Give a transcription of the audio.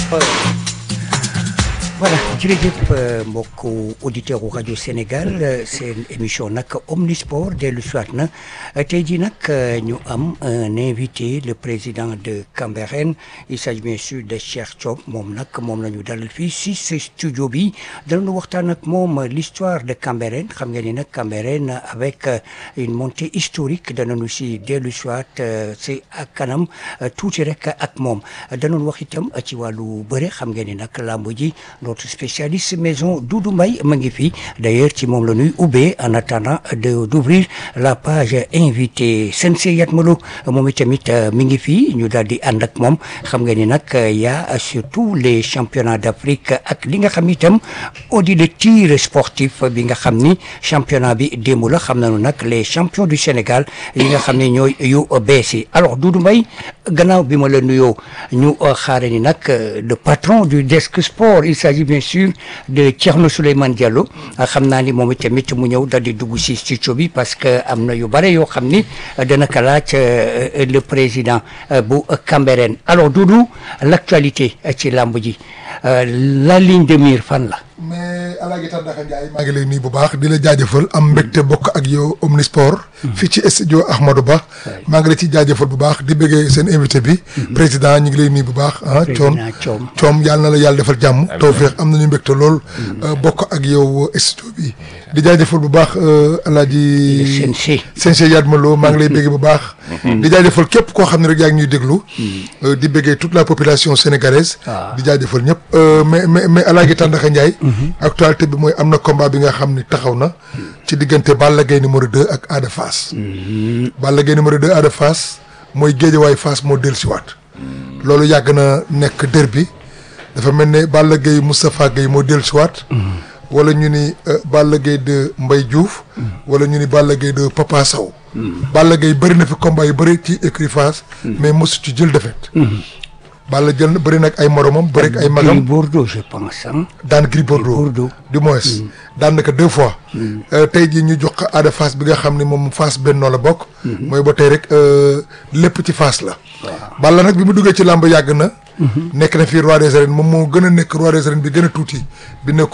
voilà jërëjëf mbokku auditeur u rajo Sénégal seen émission nag omnisport dellu soit na tey jii nag ñu am un invité le président de Cambérène il s'agit bien sûr de Cheikh Diop moom nag moom la ñu dalal fii si ce studio bi danañu waxtaan ak moom l'histoire de Cambérène xam ngeen ni nag Cambérène avec une montée historique danañu si dellu soit si ak kanam tuuti rek ak moom danañu wax itam ci wàllu bëre xam ngeen ni nag làmb ji notre spécialiste maison Doudou Mbaye ma ngi fi d'ailleurs ci moom la ñuy ubbee en attendant de d'ouvrir la page invité Sensei Yatmalo moom itamit mi ngi fi ñu daal di ànd ak moom xam nga ni nag y a surtout les championnats d'Afrique ak li nga xam itam audi de tir sportif bi nga xam ni championnat bi démb la xam nañu nag les champions du Sénégal yi nga xam ne ñooy yu bees yi alors Doudou Mbaye gannaaw bi ma la nuyoo ñu xaare ni nag le patron du desk sport il s'agit bien sûr de Thierno Souleymane Diallo xam naa ni moom itamit mu ñëw dal di dugg si studio bi parce que am na yu bare yoo xam ni dana ko laaj le président bu Cambérène alors Doudou l'actualité ci làmb ji la ligne de mire fan la mais Alaaji Tandaka Ndiaye maa ngi lay nuyu bu baax di la jaajëfal am mbégte bokk ak yow Omnisport fii ci studio Ahmadou Ba maa ngi la ci jaajëfal bu baax di bëggee seen invité bi président ñu ngi lay nuyu bu baax ah coom coom yàlla na la yàlla defal jàmm tawfeex am nañu mbégte lool bokk ak yow studio bi di jaajëfal bu baax Alaaji Sensei Yatmalo maa ngi lay bëggee bu baax di jaajëfal képp koo xam ne rek yaa ngi ñuy déglu di bëggee toute la population sénégalaise di jaajëfal ñëpp mais mais mais Alaaji Tandaka Ndiaye actualité bi mooy am na combat bi nga xam ni taxaw na ci diggante Balla Gaye numéro 2 ak Ada Fass Balla Gaye numéro 2 Ada Fass mooy géejawaay Fass moo dellusiwaat loolu yàgg na nekk derby dafa mel ne Balla Gaye Moustapha Gaye moo dellusiwaat wala ñu ni Balla Gaye de Mbaye Diouf wala ñu ni Balla Gaye de Papa Sow Balla Gaye bëri na fi combat yu bëri ci écurie Fass mais mosu ci jël défaite Balla jël na bëri nag ay moromam bëri ak ay magam Gris Bordeaux je pense ah. daan Gris Bordeaux du moins daan na ko deux fois tey jii ñu jox ko Ada Fass bi nga xam ne moom Fass bennoo la bokk mooy ba tey rek lépp ci Fass la Balla nag bi mu duggee ci làmb yàgg na nekk na fii roi des arènes moom moo gën a nekk roi des arènes bi gën a tuuti bi nekk